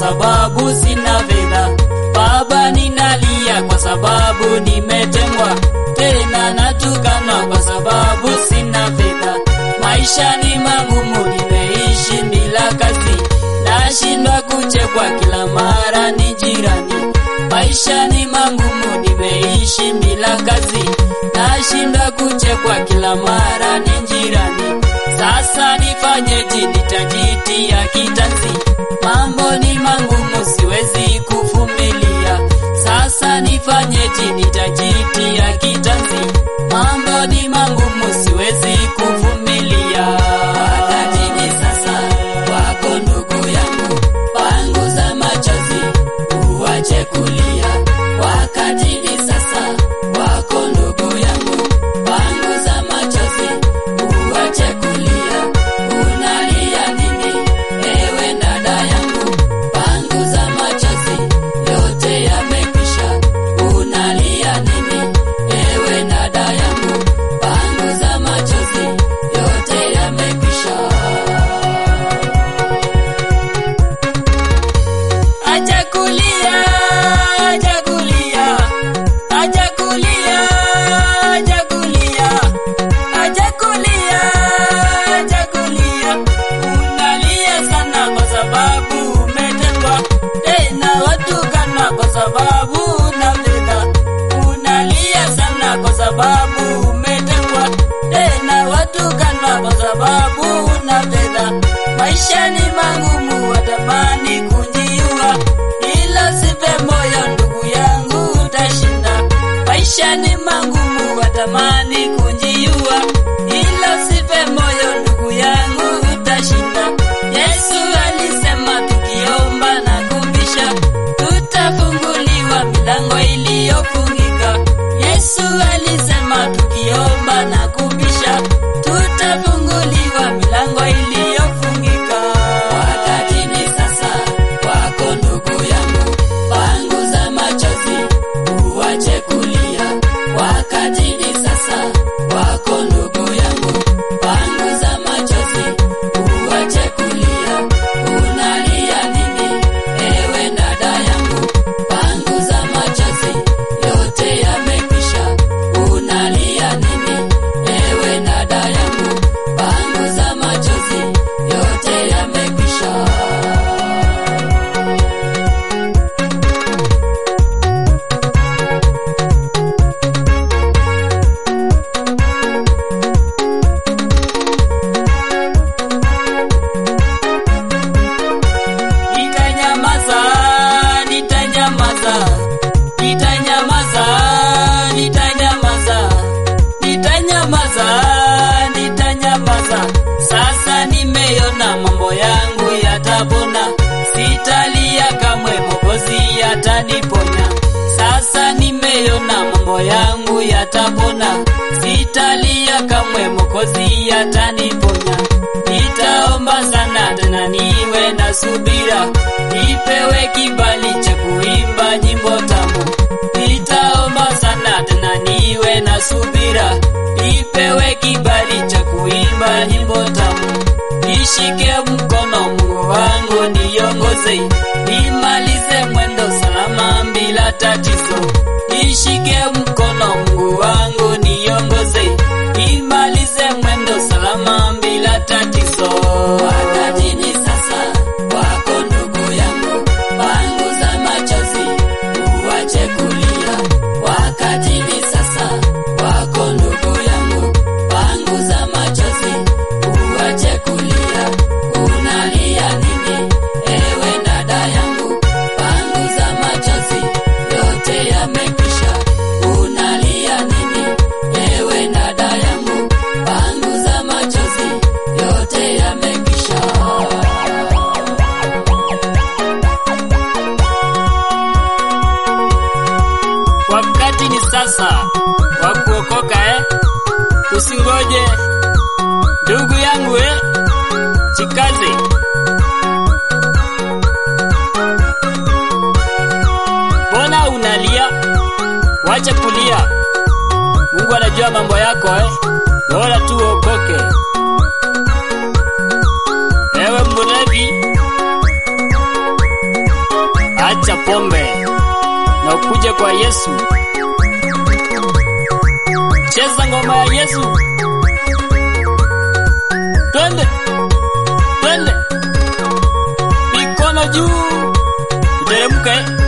sababu sina fedha. Baba, ninalia kwa sababu nimetengwa, tena natukanwa kwa sababu sina fedha. Maisha ni magumu, nimeishi bila kazi, nashindwa kuchekwa kila mara ni jirani. Maisha ni magumu, nimeishi bila kazi, nashindwa kuchekwa kila mara ni jirani. Sasa nifanyeje? Nitajitia kitanzi, mambo ni magumu, siwezi kuvumilia. Sasa nifanyeje? Nitajitia kitanzi, mambo ni magumu, siwezi kuvumilia. Wakati ni sasa, wako ndugu yangu, panguza machozi, uache kulia. Wakati ni sasa, wako ndugu yangu, panguza machozi, uache kulia. Unalia nini, ewe dada yangu? Panguza machozi, yote yamekwisha. Unalia nini, ewe dada yangu? Panguza machozi, yote yamekwisha. Acha kulia, acha kulia, acha kulia, acha kulia, acha kulia, acha kulia. Unalia sana kwa sababu umetengwa, tena watukana kwa sababu una fedha. Unalia sana kwa sababu umetengwa, tena watukana kwa sababu una fedha. Maisha ni magumu, watamani kujiua, ila sife moyo ndugu yangu, utashinda. Maisha ni magumu, watamani kujiua, ila sife moyo ndugu yangu, utashinda. Yesu alisema tukiomba na kubisha, tutafunguliwa milango iliyofungika. Yesu alisema tukiomba na kubisha, tutafunguliwa milango iliyofungika. Wakati ni sasa, wako ndugu yangu, panguza machozi, uache kulia. Wakati ni sasa, wako ndugu yangu, panguza machozi, uache kulia. Unalia nini, ewe dada yangu? Panguza machozi, yote yamekwisha. Unalia nini, ewe dada yangu? Panguza machozi, yote yamekwisha. Nitanyamaza, nitanyamaza, nitanyamaza, nitanyamaza, nitanyamaza, nitanyamaza. Sasa nimeona mambo yangu yatapona, sitalia kamwe, Mwokozi ataniponya. Sasa nimeona mambo yangu yatapona, sitalia kamwe, Mwokozi ataniponya. Nitaomba sana tena niwe na subira, nipewe kibali cha kuimba nyimbo tamu. Nitaomba sana tena niwe na subira, nipewe kibali cha kuimba nyimbo tamu. Nishike mkono Mungu wangu niongoze, nimalize mwendo salama bila tatizo. Nishike mkono Mungu wangu niongoze, nimalize mwendo salama bila tatizo. Wakati ni sasa, wako ndugu yangu, panguza machozi, uache kulia. Wakati ni sasa, wako ndugu yangu, panguza machozi, uache kulia. Unalia nini, ewe dada yangu? Panguza machozi, yote yamekwisha. Unalia nini, ewe dada yangu? Panguza machozi, yote yamekwisha. Wakati ni sasa wa kuokoka eh? Usingoje ndugu yangu eh? Jikaze. Mbona unalia? Wacha kulia. Mungu anajua mambo yako eh? Bora tu uokoke. Ewe mlevi, wacha pombe na ukuje kwa Yesu. Cheza ngoma ya Yesu. Twende, twende, mikono juu, uteremke.